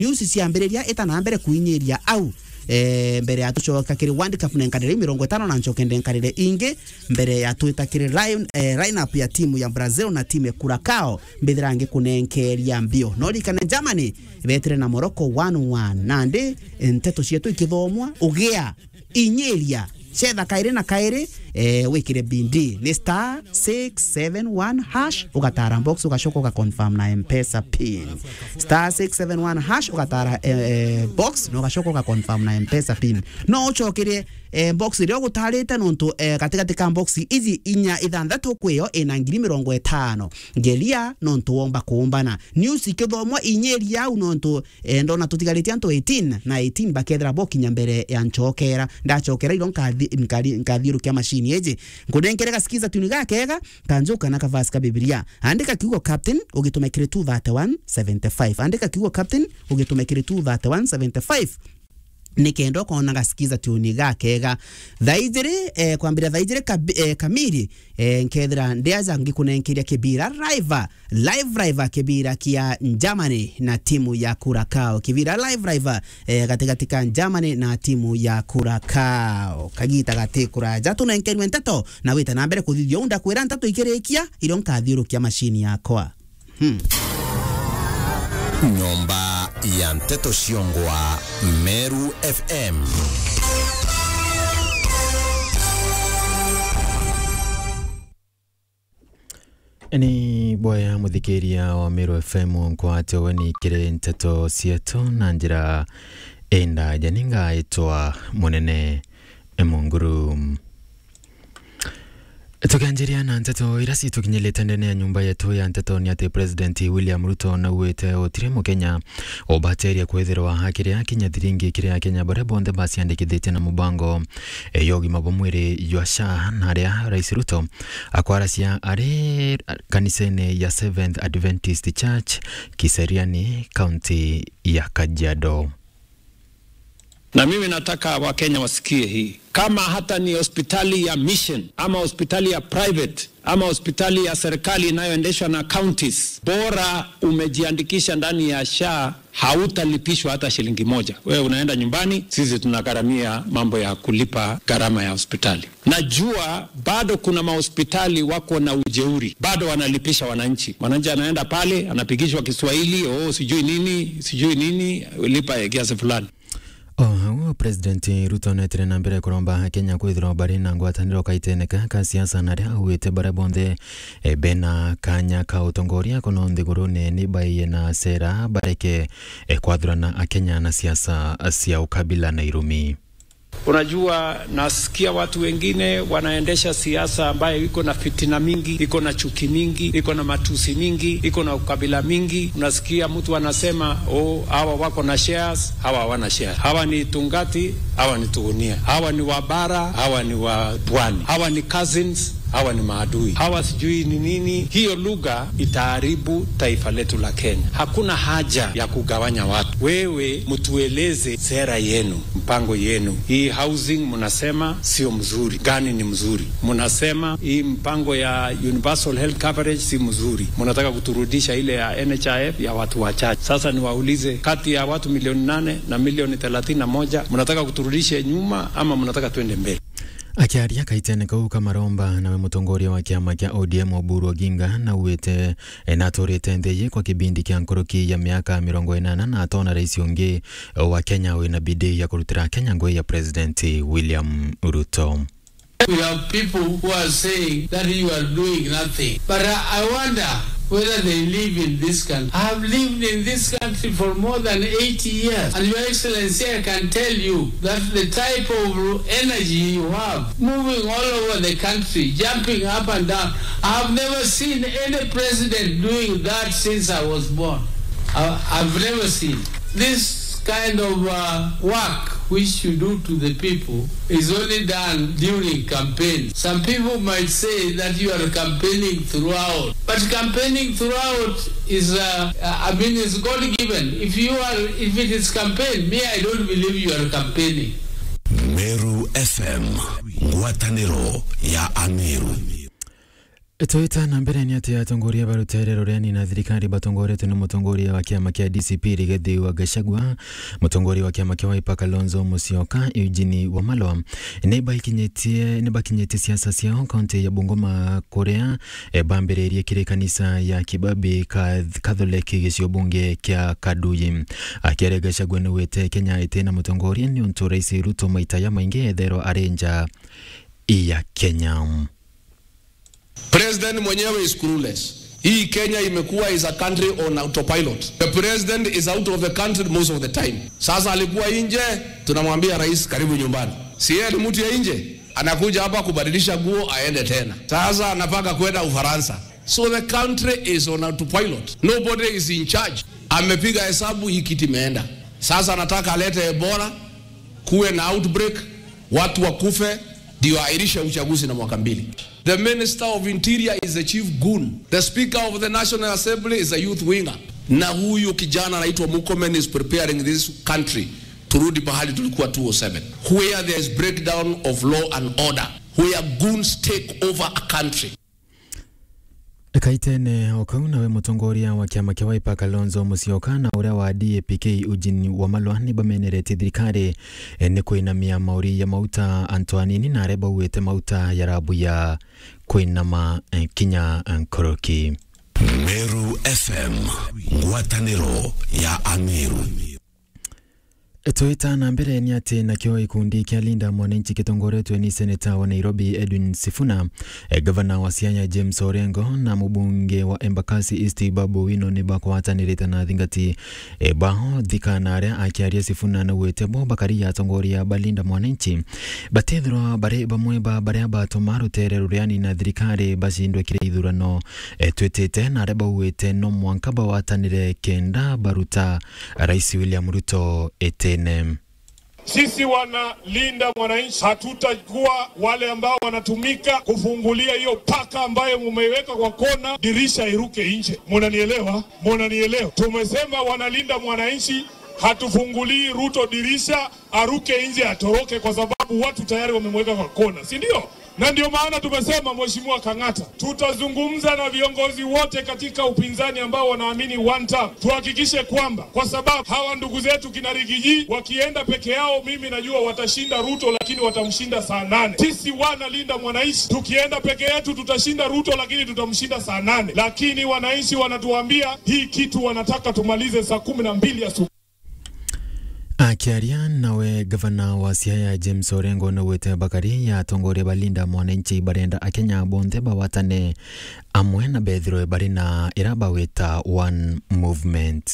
news ciambĩrĩria ĩtana mbere kuinyĩria au eh, mbere ya tucoka kiri World Cup nenkarire mirongo itano na ncoke ndenkarire ingi mbere ya twita kiri line, eh, lineup ya timu ya Brazil na timu ya Curacao mbithira ngi kunenkeria mbio no rikane Germany betire na Morocco 1-1 nandi nteto cietu ikithomwa ugia inyiria cetha kairi na kairi eh, wikire bindi ni star 671 hash ugatara box ugacoka ugaconfirm na mpesa pin star 671 hash ugatara eh, eh, box na ugacoka ugaconfirm na mpesa pin no ucokirie eh, box iria ugutarite nontu eh, gatigati ka box izi inya ithanthatu kwiyo ina ngiri mirongo itano ngeria nontu womba kuumbana news ikithomwa inyeri au nontu eh, ndona tutigaritie antu 18 na 18 bakethira bokinya mbere ya ncokera ndacokera iro nkathiurukia mashini eji nkunenkere gasikiza tuni gakega kanjuka na kavasi ka bibilia andika kiugo captain ugitumikire 23175 andika kiugo captain ugitumikire 23175 nikenda ukona gasikiza tuni gakega thaijiri eh, kwambira thaijiri kabi, eh, kamiri eh, nkethira ndiaja ngikunenkeria kibira live live live kibira kia Germany na timu ya Curacao kibira live live eh, katikati ka Germany na timu ya Curacao kagita gati kuraja tunenkenwe nteto na wita na mbere kuthithio unda kwira nteto ikirikia irio nkathiurukia mashini yakwa hmm. nyomba ya mteto Shiongwa, Meru FM. ni bwaya muthikiria wa Meru FM nkwate weni kire nteto cietu na njira enda janinga itwa munene emunguru tukianjiria na nteto ira citukinyilite ndene ya nyumba yetu ya nteto ni ati president william ruto nauwite utire mukenya ubateria kwithirwa hakiria kinya thiringi kiria kenya baria bonthe baciandikithitie na mubango ya ugima bwa mwiri jwa sha na aria rais ruto akwaracia ari kanisa-ini ya seventh adventist church kiseriani kaunti ya kajiado na mimi nataka wakenya wasikie hii kama hata ni hospitali ya mission ama hospitali ya private ama hospitali ya serikali inayoendeshwa na counties, bora umejiandikisha ndani ya SHA hautalipishwa hata shilingi moja. Wewe unaenda nyumbani, sisi tunagharamia mambo ya kulipa gharama ya hospitali. Najua bado kuna mahospitali wako na ujeuri, bado wanalipisha wananchi. Mwananchi anaenda pale anapigishwa Kiswahili, oh, sijui nini sijui nini, lipa kiasi fulani. oguo president ruto netire na mbere kuromba kenya kwithirwa bari na ngwataniro kaiteneka ka siasa na ria auite baria bonthe e, bena kanya ka utongoria kuno nthiguruni ni baiye na sera bareke e, kwathurana akenya na siasa cia ukabila na irumi Unajua, nasikia watu wengine wanaendesha siasa ambayo iko na fitina mingi, iko na chuki mingi, iko na matusi mingi, iko na ukabila mingi. Unasikia mtu anasema oh, hawa wako na shares, hawa hawana shares, hawa ni Tungati, hawa ni Tugunia, hawa ni Wabara, hawa ni wa Pwani, hawa ni cousins hawa ni maadui, hawa sijui ni nini. Hiyo lugha itaharibu taifa letu la Kenya. Hakuna haja ya kugawanya watu. Wewe mtueleze sera yenu, mpango yenu. Hii housing mnasema sio mzuri, gani ni mzuri? Mnasema hii mpango ya universal health coverage si mzuri, mnataka kuturudisha ile ya NHIF ya watu wachache. Sasa niwaulize, kati ya watu milioni nane na milioni thelathini na moja mnataka kuturudishe nyuma ama mnataka twende mbele? akiaria kaitene kau kamaromba nawe mutongoria wa kiama kia ODM Oburu Oginga na uwite na aturite nthii kwa kibindi kia nkoroki ya miaka mirongo inana na atona rais ungi wa Kenya wina bidii ya kurutira Kenya ngui ya President William Ruto We have people who are saying that you are doing nothing. But I, I wonder whether they live in this country. I have lived in this country for more than 80 years. And Your Excellency, I can tell you that the type of energy you have, moving all over the country, jumping up and down, I have never seen any president doing that since I was born. I, I've never seen. This kind of uh, work which you do to the people is only done during campaign. Some people might say that you are campaigning throughout, but campaigning throughout is, uh, I mean, is God given. If you are, if it is campaign, me, I don't believe you are campaigning. Meru FM, ngwatanĩro ya Ameru. Toyota na mbere ni ati atongoria barutere rureni na thirikari batongoretwe ni mutongoria wa kiama kia DCP Rigathi wa Gachagua mutongoria wa kiama kia Wiper Kalonzo Musyoka Eugene Wamalwa ni bakinyetie ni bakinyetie siasa ciao kaunti ya Bungoma kuria e, bambiririe kiri kanisa ya Kibabi Catholic gicio bunge kia Kaduyi akiare Gachagua ni wete Kenya ite na mutongoria ni untu rais Ruto maita ya maingi ethero arenja iya Kenya President mwenyewe is clueless. Hii Kenya imekuwa is a country on autopilot. The president is out of the country most of the time. Sasa alikuwa nje, tunamwambia rais karibu nyumbani. Si yeye ni mtu ya nje, anakuja hapa kubadilisha nguo aende tena. Sasa anapanga kwenda Ufaransa. So the country is on autopilot. Nobody is in charge. Amepiga hesabu hii kiti imeenda. Sasa anataka alete Ebola, kuwe na outbreak, watu wakufe, ndio airishe uchaguzi na mwaka mbili. The Minister of Interior is the chief goon. The Speaker of the National Assembly is a youth winger. Na huyu kijana anaitwa Murkomen is preparing this country turudi pahali tulikuwa 207 where there is breakdown of law and order where goons take over a country kaitene okau nawe mutongoria wa kiama kia Wiper Kalonzo Musyoka na uria wa DAPK Eugene Wamalwa ni bameneretie thirikari eh, ni kuinamia mauri ya mauta Antoanini na aria bauite mauta ya rabu ya kuinama eh, kinya eh, nkoroki Meru FM ngwatanĩro ya Ameru Toyota na mbere ni ati nakio ikundi kia Linda Mwananchi kitongoretwe ni seneta wa Nairobi Edwin Sifuna, e, gavana wa Siaya James Orengo na mubunge wa Embakasi East Babu Wino ni bakwatanirite na thingati e, baho thika na aria akiaria Sifuna na wete bo bakari ya tongoria ba Linda Mwananchi batethirwa bare bamwe ba baria batuma rutere ruriani na thirikari bacindwe kire ithurano e, twitite na aria bauite no mwanka bawatanire kenda baruta Rais William Ruto ete tene. Sisi wanalinda mwananchi hatutakuwa wale ambao wanatumika kufungulia hiyo paka ambayo mumeiweka kwa kona, dirisha iruke nje. Munanielewa? Munanielewa? Tumesema wanalinda mwananchi hatufungulii Ruto dirisha aruke nje atoroke, kwa sababu watu tayari wamemweka kwa kona, si ndio? na ndio maana tumesema Mheshimiwa Kang'ata, tutazungumza na viongozi wote katika upinzani ambao wanaamini one term, tuhakikishe kwamba, kwa sababu hawa ndugu zetu kina Rigiji wakienda peke yao, mimi najua watashinda Ruto, lakini watamshinda saa nane. Sisi wanalinda mwananchi, tukienda peke yetu tutashinda Ruto, lakini tutamshinda saa nane. Lakini wananchi wanatuambia hii kitu wanataka tumalize saa kumi na mbili asubuhi. akiaria nawe gavana wa Siaya James Orengo na wete bakari ya tongoria balinda mwananchi barenda akenya bonthe bawatane amwe na bethirwe bari na ira bawita one movement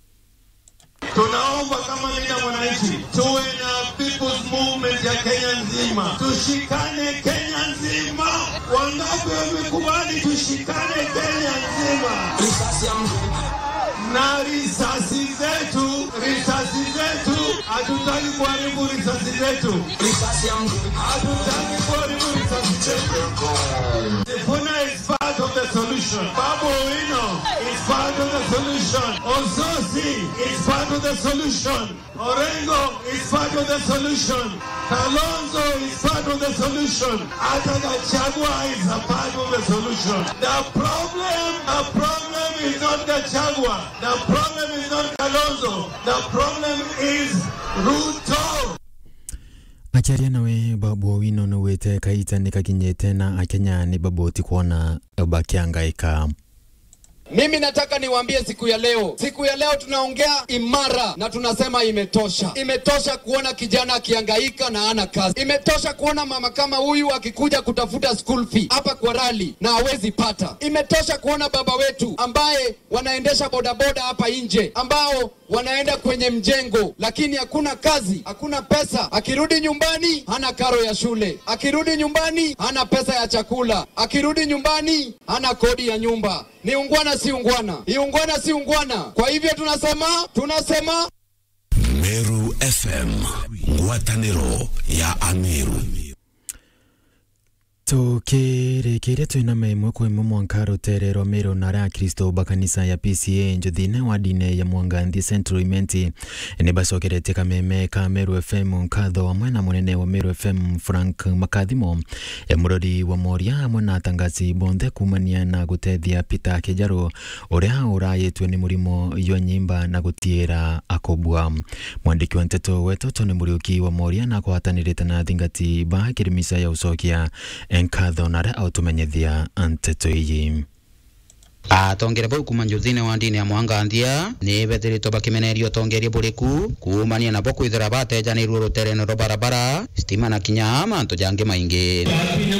Tunaomba kama linda mwananchi tuwe na people's movement ya Kenya nzima, tushikane Kenya nzima. Wangapi wamekubali tushikane Kenya nzima? na risasi zetu, risasi zetu, hatutaki kuharibu risasi zetu, hatutaki kuharibu risasi zetu. Sifuna is part of the solution. Babu Owino is part of the solution. Ososi is part of the solution. Orengo is part of the solution. Kalonzo is part of the solution. Hata Gachagua is a part of the solution. The problem, the problem is not Gachagua. The problem is not Kalonzo. The problem is Ruto. akiaria nawe babu owino na wete kaita ni kakinyete na akenya ni baboti kuona bakiangaika Mimi nataka niwaambie siku ya leo, siku ya leo tunaongea imara na tunasema imetosha. Imetosha kuona kijana akihangaika na ana kazi. Imetosha kuona mama kama huyu akikuja kutafuta school fee hapa kwa rali na hawezi pata. Imetosha kuona baba wetu ambaye wanaendesha bodaboda hapa nje, ambao wanaenda kwenye mjengo, lakini hakuna kazi, hakuna pesa. Akirudi nyumbani hana karo ya shule, akirudi nyumbani hana pesa ya chakula, akirudi nyumbani hana kodi ya nyumba. Ni ungwana si ungwana, ni ungwana si ungwana. Kwa hivyo tunasema tunasema Meru FM ngwatanĩro ya Ameru tukirekeria twina imwe kwa imwe mwanka rutere rwa miro nara ya kristo bakanisa ya pca njuthine wa dine ya mwanganthi central imenti ni bacokeretie kameme ka meru fm nkatho wa mwena munene wa meru fm frank makathimo e murori wa moria hamwe na atangazi bonthe kumania na gutethia peter kijaru uria urayitwe ni murimo yo nyimba na gutiira akobua mwandiki wa nteto wetu tony muriuki wa moria na kwatanirite na thingati ba kirimisa ya ucokia enkatho naria autumenyithia nteto iyi atongere bau kuma njuthine wa ndini ya mwanganthia ni bethiritwo bakimenerio tongerie buriku kumania nabo kwithira batejanirwo rutereno rwa barabara stima na kinya mantu jangi maingi